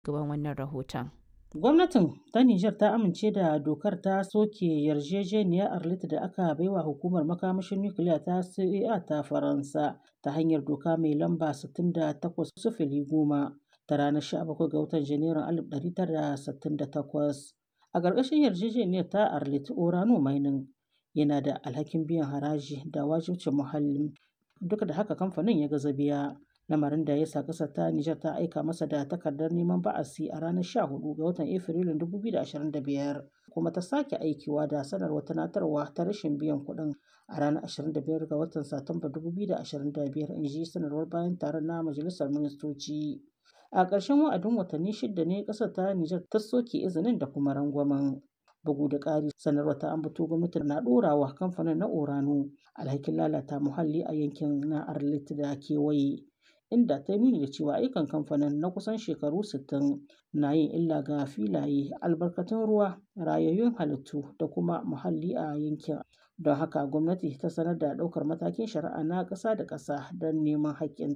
gaban wannan rahoton. Gwamnatin ta Nijar ta amince da dokar ta soke yarjejeniyar Arlit da aka baiwa hukumar makamashin nukiliya ta CEA ta Faransa ta hanyar doka mai lamba 68-10 ta ranar 17 ga watan Janairun 1968. A ƙarƙashin yarjejeniyar ta Arlit, Orano Mining yana da alhakin biyan haraji da wajibcin muhalli. Duk da haka kamfanin ya gaza biya. lamarin da ya sa ƙasar ta Nijar ta aika masa da takardar neman ba'asi a ranar 14 ga watan Afrilun 2025 kuma ta sake aikiwa da sanarwar tunatarwa ta rashin biyan kuɗin a ranar 25 ga watan Satumba 2025 in ji sanarwar bayan taron na Majalisar Ministoci. A ƙarshen wa'adin watanni shida ne ƙasar ta Nijar ta soke izinin da kuma rangwamen. Bugu da ƙari sanarwar ta ambato gwamnati na ɗorawa kamfanin na Orano alhakin lalata muhalli a yankin na Arlit da kewaye. inda ta nuni da cewa ayyukan kamfanin na kusan shekaru 60 na yin illa ga filaye albarkatun ruwa rayayyun halittu da kuma muhalli a yankin don haka gwamnati ta sanar da ɗaukar matakin shari'a na ƙasa da ƙasa don neman haƙƙin